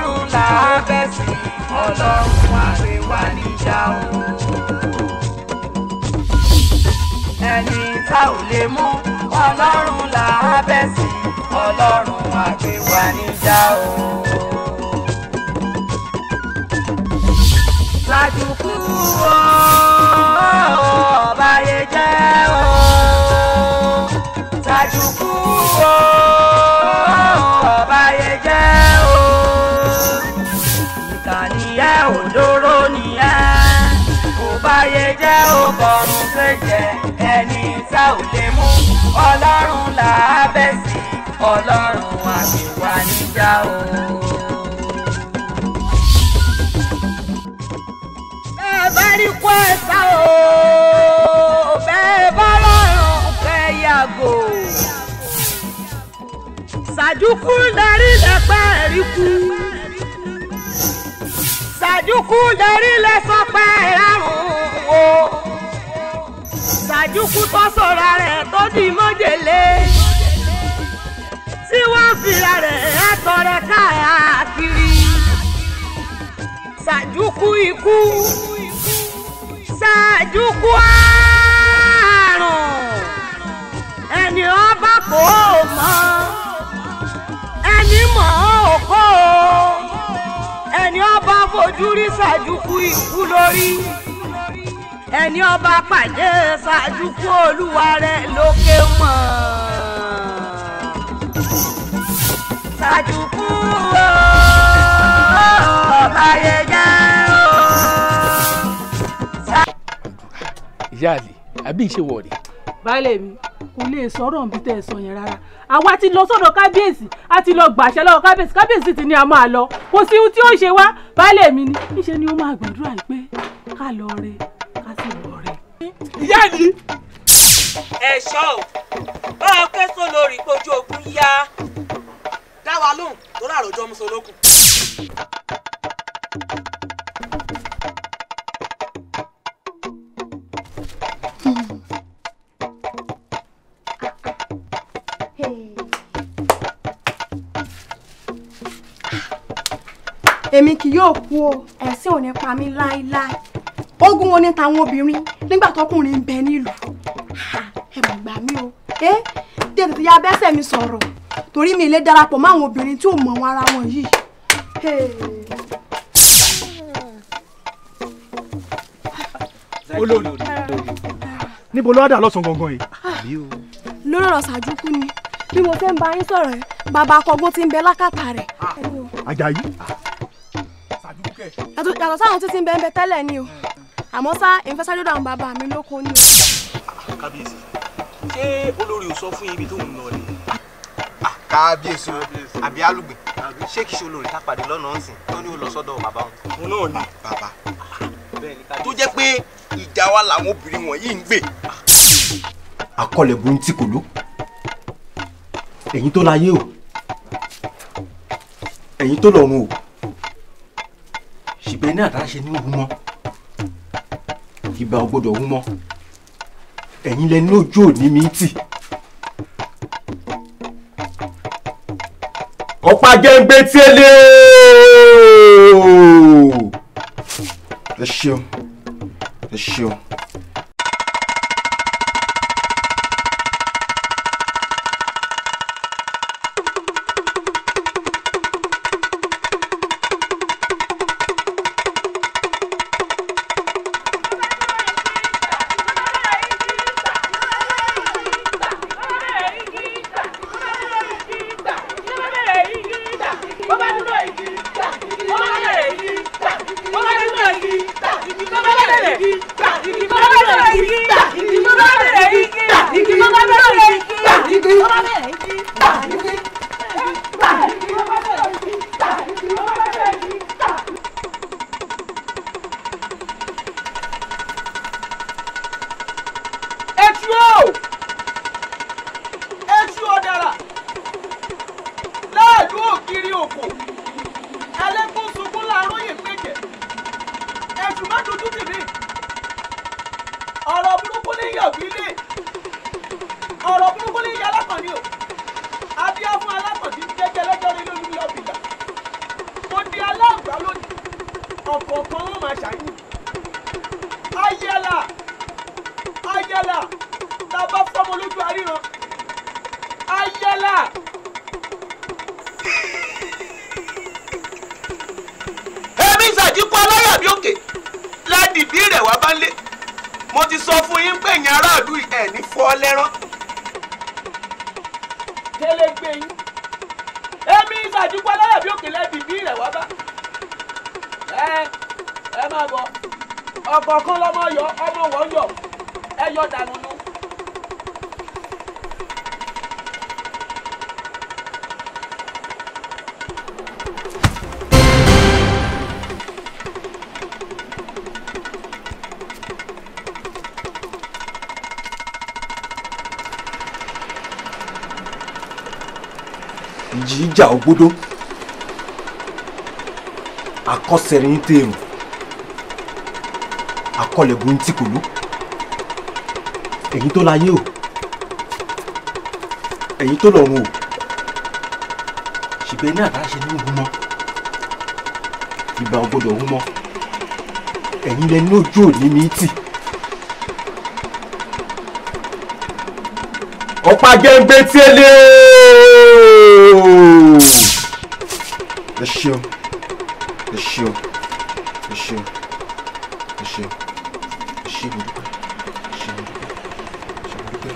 ọlọ́run là á bẹ̀ sí ọlọ́run àgbéwá níjà o. ẹni tá ò lè mú ọlọ́run là á bẹ̀ sí ọlọ́run àgbéwá níjà o. Sàjùkú o, ọba yẹ jẹ́ o. Sàjùkú o, ọba yẹ jẹ́ o. Ìkànnì ẹ̀ òdòrò nìyẹn. Ọba yẹ jẹ́ o, bọ̀rùn ṣèjẹ́. Ẹni tá ò lè mú ọlọ́run là á bẹ̀ sí. Ọlọ́run àgbèwà níjà o. bẹ́ẹ̀ bá rí kó ẹ̀sà o bẹ́ẹ̀ bá lọ́rùn fẹ́ yàgò. Sàjúkú darí lẹ́pẹ́ rí kú. Sàjúkú darí lẹ́sọ̀pẹ́ rárùn o. Sàjúkú tó sọ̀rọ̀ rẹ̀ tó di mọ́jèlé. Tí wọ́n fìlà rẹ̀ ẹ̀tọ́ rẹ̀ káàkiri. Sàjúkú ikú ṣáàjúkú àrùn ẹni ọba kò mọ̀ ẹni mọ̀ ọ́ kò ẹni ọba fojú rí ṣáàjúkú ikú lórí ẹni ọba pàdé ṣáàjúkú olúwa rẹ̀ lókè mọ̀ ṣáàjúkú ọba yẹ jẹ́ o. ìyá àlè àbí ìṣe wọ̀rì. baálé mi kò lè sọ̀rọ̀ níbi tẹ́ ẹ sọ yẹn rárá àwa ti lọ sọ́dọ̀ kábíyèsí a ti lọ gbàṣẹ lọ́wọ́ kábíyèsí kábíyèsí ti ní a máa lọ kò sí ohun tí ó ṣe wá baálé mi ni níṣẹ́ ni ó máa gbàdúrà yìí pé ká lọ re ká sì lọ re. ìyá àlè. ẹ̀ṣọ́ ò bá a fẹ́ sọ lórí kojú ogun yá dá wa lóhùn tó rà rọjọ́ mùsùlùkùn. èmi kì yóò kú o ẹ̀sìn ò ní pa mí láéláé ogun wo ni tàwọn obìnrin nígbà tọkùnrin ń bẹ nílùú Ha, ẹ mọ̀ gbà mí o ẹ tètè ya bẹ́sẹ̀ mi sọ̀rọ̀ torí mi lè darapọ̀ mọ́ àwọn obìnrin tí ò mọ̀ wọn ara wọn yìí. Hey. olórí níbo ló wá dà lọ́sàn-án gangan yìí. lórí ọ̀rọ̀ ṣàjúkú ni bí mo fẹ́ ń bá yín sọ̀rọ̀ ẹ̀ bàbá akọgbọ́n ti ń bẹ lákàtà rẹ̀. Àjàyí yàtọ̀ yàtọ̀ sáwọn títí ń bẹ ń bẹ tẹ́lẹ̀ ni o àmọ́ sá ìfẹsẹ̀ lọ́dọ̀ àwọn bàbá mi lóko ni o. kábíyèsí ṣé olórí ò sọ fún ibi tó ń lọ ni. kábíyèsí o àbí alùgbìn ṣé kìí ṣe olórí tápàdé lọ́nà ọ̀sìn tó ní ó lọ sọ́dọ̀ bàbá wọn. mo náà ní. bàbá tó jẹ́ pé ìjà wa làwọn obìnrin wọ̀nyí ń gbè. àkọlẹ̀ burú tí kò ló ẹ̀yin tó láyé o ẹ̀yin tó lọ́run o ṣùgbọ́n ní àdáṣe ní òun mọ́ ìbá ò gbọ́dọ̀ òun mọ́ ẹ̀yin lẹni lójú òní mi tì. ọ̀pá gẹ́gbẹ́ tí ẹ lé o ẹ ṣeun ẹ ṣeun. Èṣù o! Èṣù ọ̀dàrà! Láàdú ògiri òkò! Ẹlẹ́kùn sunkún láàárọ̀ yìí péjẹ. Èṣù má dojú tì mí. Ọ̀rọ̀ burúkú ní yọ̀bí lé. Ọ̀rọ̀ burúkú ní yà alákànní o. Adíá fún alákànní jẹ́jẹ́ lẹ́jọ́ rí lórí mi ọ̀bìjà. Mo di ọ̀kọ̀ọ̀kan wọn máa ṣàyìn ayẹlà ayẹlà tá a bá fọmọ lójú àríran ayẹlà. èmi ìsàdínkù aláyàbí òkè ládìbí rẹ̀ wá bá lé mo ti sọ fún yín pé ẹ̀yin aráàlú ẹ̀ ní fọ́ lẹ́rán. tẹ́lẹ̀ gbé yín èmi ìsàdínkù aláyàbí òkè lẹ́dìbí rẹ̀ wá bá ẹ ẹ máa bọ̀ ọ̀kọ̀ọ̀kan lọ́mọ yọ ọmọ wọ́n yọ ẹ yọ dànù nù. ìjì ìjà ògbódó akọ́sẹ̀rẹ̀ ń tèrò akọ́lẹ̀bù ń tìkòlú èyí tó láyé o èyí tó lọ́run o ṣùgbọ́n ní àdáṣe ní òun mọ́ ìgbà ògbódò òun mọ́ ẹ̀yin lẹni ojú òní mi tì. ọ̀pá gẹ́gbẹ́ tí ẹ lé o. ẹ ṣeun ẹ ṣeun ẹ ṣeun ẹ ṣeun ẹ ṣe mo dúpẹ́ ẹ ṣe mo dúpẹ́ ẹ ṣe mo dúpẹ́.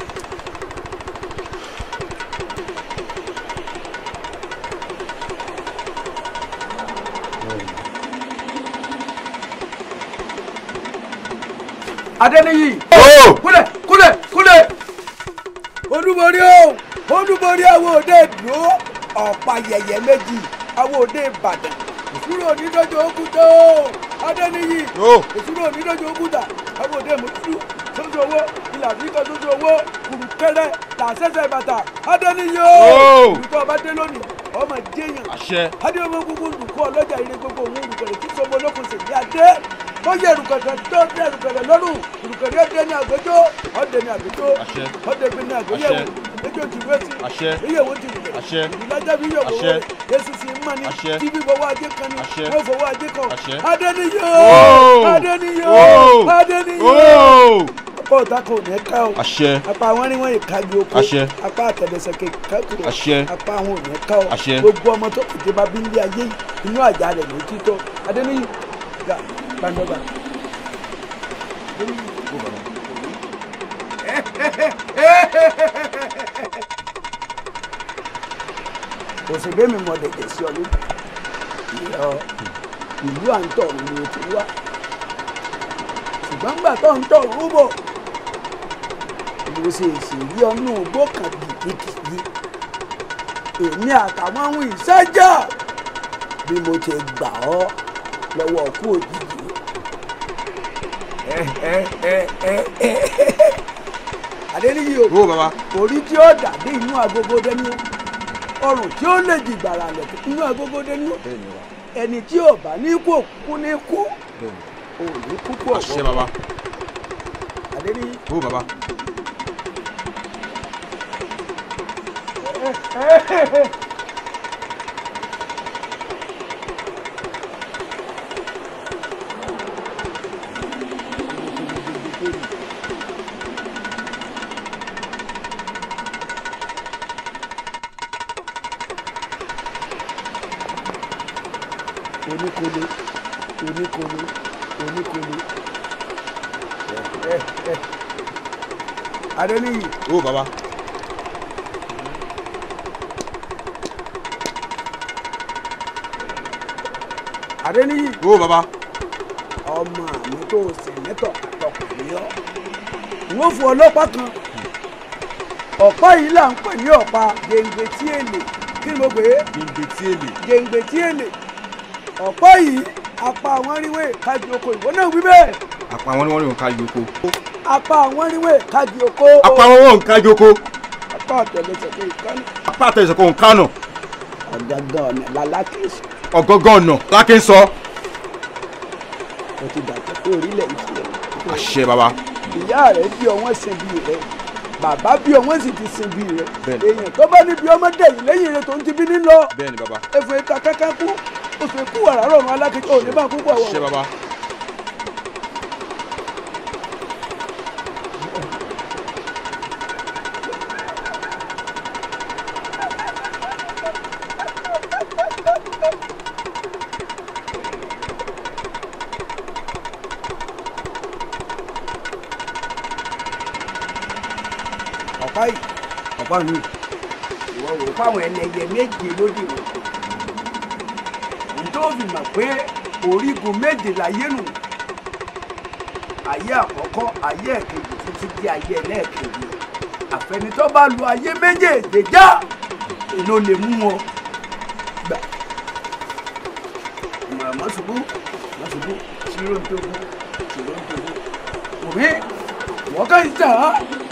adẹniyi. kúlẹ̀ kúlẹ̀ kúlẹ̀. olúborí o olúborí àwọn òde dúró ọ̀pá yẹ̀yẹ̀ méjì àwọn òde ìbàdàn ìṣúrò onídọ́jọ́ òkúta o adẹniyi. ìṣúrò onídọ́jọ́ òkúta àwọn òde mọ̀tútù sójú owó ilà àfíríkà sójú owó kùrùkẹrẹ làṣẹṣẹ bàtà adẹniyi o. olùtọ́ ọba dé lónìí ọmọ jẹyàn. àṣẹ. adéwọmọ gbogbo olùkọ́ ọlọ́jà ire gbogbo òun olùkọ́lẹ̀ tí sọmọ olókùn sì ní adé ó yẹ ìrùkẹ̀tẹ̀ tó dé ìrùkẹ̀tẹ̀ lọ́rùn ìrùkẹ̀tẹ̀ dé ní àgbẹjọ́ ọ̀dẹ ní àgbẹjọ́ àṣẹ. ọ̀dẹ gbé ní àgbẹyẹ̀wò Àṣẹ. ẹjọ́ ti wé sí Àṣẹ. ìyẹ̀wò ti rùkẹ̀ Àṣẹ. ìdájọ́ bí yẹ̀wò Àṣẹ. rẹ̀ èsì sì ń mọ̀ ní Àṣẹ. tí bí fọwọ́ ajé kan ní Àṣẹ. wọ́n fọwọ́ ajé kan Àṣẹ. adẹniyó Ó. adẹniyó Ó. adẹniyó Ó. apá ọ̀tá kò ní ká o Àṣẹ. apá àwọn ni wọ́n yìí kági oko Àṣẹ. apá àtẹ̀lẹsẹ̀ kékeré Àṣẹ. apá àwọn ò ní ká o Àṣẹ. gbogbo ọmọ tó kù dé bá bí nílé ayé yìí inú àjà rẹ̀ ló ti tọ́ adẹniyó gbà gbàndọ́gbà. òṣèré mi mọ̀ dẹ̀jẹ̀ sí ọ lójú ìyá ìlú à ń tọ̀ ni mo ti wá ṣùgbọ́n gbà tó ń tọ̀ rúbọ̀ mo ṣe ìṣèlú ọnù ògbó kan gidigidi èmi àtàwọn ohun ìṣẹ́jà bí mo ti gbà ọ́ lọ́wọ́ ọkú òjijì adéníyí o Ó bàbá. orí tí ó dàbí inú agogo dání o ọrùn tí ó lè di gbàrà lẹ̀kẹ̀ inú agogo dání o ẹni tí ò bá ní kú kú ní kú ò ní kú kú ọ̀wọ́ àṣẹ bàbá. adéníyí. Ó bàbá. oníkolo oníkolo oníkolo adéníyí Ó bàbá. adéníyí Ó bàbá. ọmọ mi tó sẹ̀nẹ́tọ̀ àtọkùnrin ọ́ wọ́n fún ọlọ́pàá kan ọ̀pá yìí là ń pè ní ọ̀pá gèǹgbè tí èlè kí ni mo pè é Gbèǹgbè tí èlè. gèǹgbè tí èlè ọ̀pá yìí apá àwọn ríwé kájí oko ìwọ náà wí bẹ́ẹ̀ apá wọn ni wọn ní òǹkà yòókù. apá àwọn ríwé kájí oko apá wọn wọn òǹkà yòókù. apá àtẹlẹsẹ̀ tó ìkànnì apá àtẹ̀sẹ̀ kò òǹkà nà. ọ̀gángan ọ̀nà lálákèsì ọ̀gọ́gọ́ ọ̀nà lákè ń sọ. ó ti dàgbà pé orílẹ̀ ìtìlẹ̀ àṣẹ bàbá. ìyá rẹ̀ bí ọwọ́n sin bí rẹ̀ bàbá bí ọwọ́n sì ti sin bí rẹ̀ Bẹ́ẹ̀ni. èèyàn tó bá níbi ọmọ dẹ̀yìn lẹ́yìn rẹ̀ tó ń ti bí nílọ Bẹ́ẹ̀ni bàbá. ẹ̀fọn ìta kẹ́kẹ́ kú oṣù ikú wàrà rọrùn alákejì ò ní bá kúkú àwọn. ṣé baba. ọ̀pá yìí ọ̀pá mi ìwọ wò ó fáwọn ẹlẹ́yẹ méje lódì wọn. ǹjẹ́ ó fi mọ̀ pé orígun méje láyé nù ayé àkọ́kọ́ ayé ẹ̀kejì títí di ayé ẹlẹ́ẹ̀kejì àfẹnitọ́ bá lu ayé méjèèjì já èlò lè mú wọn gbà. ìmọ̀ràn mọ́ ṣubú mọ́ ṣubú ṣírò ń tóbi ṣírò ń tóbi. òmí wọ́n kàn ń jà á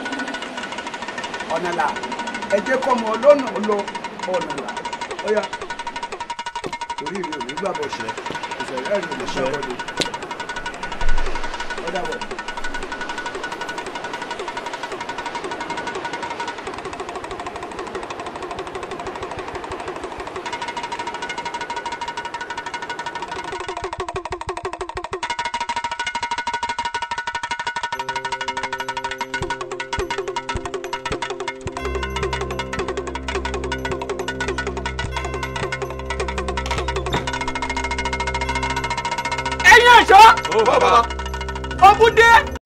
ọ̀nà là ẹ jẹ́ kọ́ ọmọ ọlọ́nà lọ ọ̀nà là ọ̀yà torí mi ò ní gbàgbọ́ ṣe ìṣẹ̀lẹ̀ rẹ̀ ò ní gbàgbọ́ ni ọ̀dà wọ̀. ẹ̀yin ẹ̀ṣọ́ ó baba. ogun dé